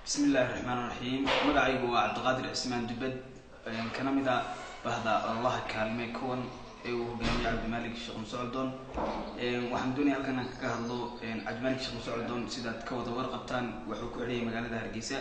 bismi illaahi raxmaan raxiim magacaygu waa cabdiqaadir cismaan dubad kana mid a bahda ololaha kaalme kuwan ee uu hogaamiye cabdimaalik sheekh musocodon waxaan doonaya halkan aan kaga hadlo cabdimaalik sheekh musocodon sidaad ka wada warqabtaan wuxuu ku xidhan yahay magaalada hargeysa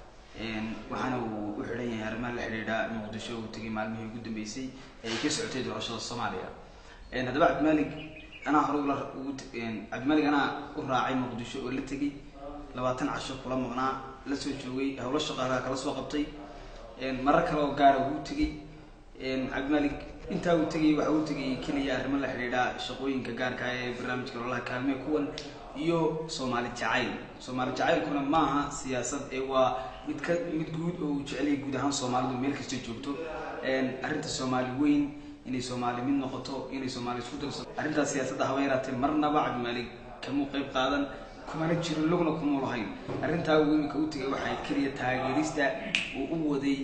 waxaana uu u xidhan yahay arrimaha la xidhiidha muqdisho uu tegay maalmihii ugu dambeysay ee ay ka socotay doorashada soomaaliya haddaba cabdimaalik anaa hore ula cabdimaalik anaa u raacay muqdisho oo la tegay labaatan casho kula maqnaa la soo joogay howlo shaqaalaha kala soo qabtay marar kale oo gaara uu tegay cabdimaalik intaa uu tegay waxa uu tegay keliya arrimo la xidhiidha shaqooyinka gaarka ee barnaamijka ololaha kaalme kuwan iyo soomaali jacayl soomaali jacaylkuna maaha siyaasad ee waa mid ka mid guud oo uu jeceliyay guud ahaan soomaalidu meel kasta joogto arrinta soomaali weyn inay soomaali mid noqoto inay soomaali isku darso arrintaas siyaasadda haba yaraatee marnaba cabdimaalik kamuu qayb qaadan kumana jirin lugna kumuu lahayn arrintaa uu iminka u tegay waxay keliya taageerista uu u waday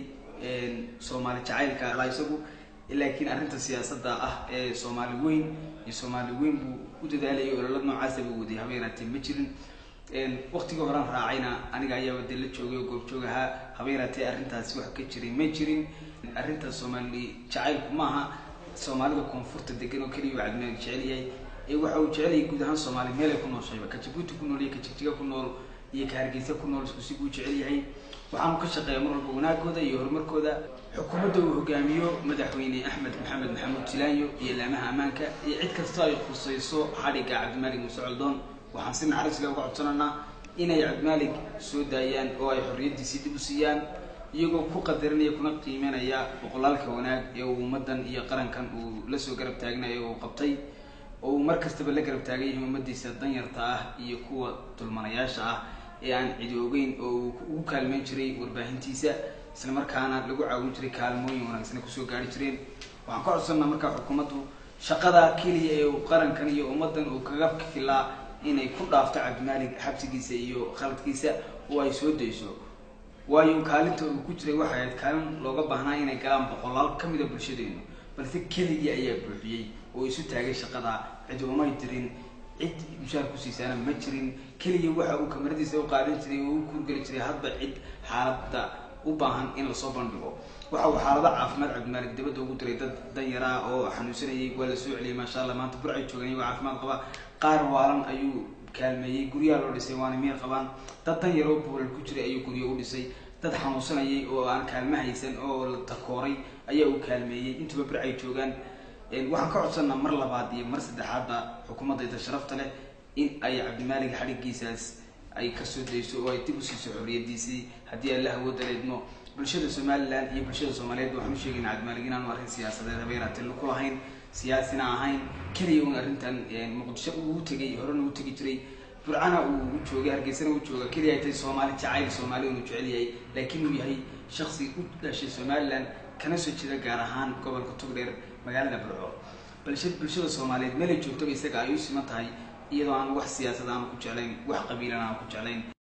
soomaali jacaylka la isagu laakiin arrinta siyaasadda ah ee soomaali weyn iyo soomaali weyn buu u dadaalayay ololad noocaasa buu waday haba yaraatee ma jirin waktigii horean raacayna aniga ayaaba dee la joogay oo goobjoog ahaa haba yaraatee arrintaasi wax ka jiray ma jirin arrinta soomaali jacaylku maaha soomaalida koonfurta degan oo keliya uu cabdimaalik jecel yahay ee waxa uu jecelyahay guud ahaan soomaali meel ay ku nooshayba ka jabuuti ku nool iyo ka jigjiga ku nool iyo ka hargeysa ku nool isku si buu jecel yahay waxaanu ka shaqeeya mar walba wanaagooda iyo horumarkooda xukuumadda uu hogaamiyo madaxweyne axmed maxamed maxamuud jilaanyo iyo laamaha ammaanka iyo cid kasta ay khusayso xadhigga cabdimaalik muuse coldoon waxaan si naxariis leh uga codsananaa inay cabdimaalik soo daayaan oo ay xorriyaddiisii dib u siiyaan iyagoo ku qadarinaya kuna qiimeynaya boqolaalka wanaag ee uu ummaddan iyo qarankan uu lasoo garab taagnayo uu qabtay oo uu mar kastaba la garab taagan yahay ummadiisa danyarta ah iyo kuwa dulmanayaasha ah ee aan cidi ogeyn oo uu ugu kaalmeyn jiray warbaahintiisa isla markaana lagu caawin jiray kaalmooyin wanaagsana kusoo gaari jireen waxaan ka codsanaa markaa xukuumaddu shaqada keliya ee uu qarankan iyo ummaddan uu kaga filaa inay ku dhaafto cabdimaalik xabsigiisa iyo khaladkiisa oo ay soo dayso waayo kaalinta uu ku jiray waxay ahayd kaalin looga baahnaa inay galaan boqolaal ka mida bulshadeenu balse keligii ayaa buuxiyey oo isu taagay shaqada cid umay dirin cid mushaar ku siisaana ma jirin keliya waxa uu kamaradiisa u qaadan jiray oo u kuurgeli jiray hadba cid xaaladda u baahan in lasoo bandhigo waxa uu xaalado caafimaad cabdimaalik dabadda ugu diray dad danyaraa oo xanuunsanayay waa la soo celiyay maasha allah maanta burcay joogan iyagoo caafimaad qaba qaar waalan ayuu kaalmeeyey guryaha loo dhisay waana miyar qabaan dad danyar oo boolal ku jiray ayuu guryo u dhisay dad xanuunsanayay oo aan kaalmo haysan oo la takooray ayaa uu kaalmeeyey intuba burcay joogaan waxaan ka codsanaa mar labaad iyo mar saddexaadba xukuumaddayda sharafta leh in ay cabdimaalik xadhiggiisaas ay kasoo dayso oo ay dib u siiso xorriyadiisii haddii alla hawooda leedmo bulshada somalilan iyo bulshada soomaaliyeed waxaan u sheegayna cabdimaalik inaanu arrin siyaasadeed haba yaraatee ku lahayn siyaasina ahayn keliya un arrintan muqdisho uu tegay horena uu tegi jiray burcana uu joogay hargeysana uu jooga keliya ay tahay soomaali jacayl soomaali unu jecel yahay laakiin uu yahay shaksi u dhashay somalilan kana soo jeeda gaar ahaan gobolka togdheer magaalada burco balse bulshada soomaaliyeed meelay joogtaba isaga ay u siman tahay iyadoo aan wax siyaasad aanu ku jeclayn wax qabiilan aanu ku jeclayn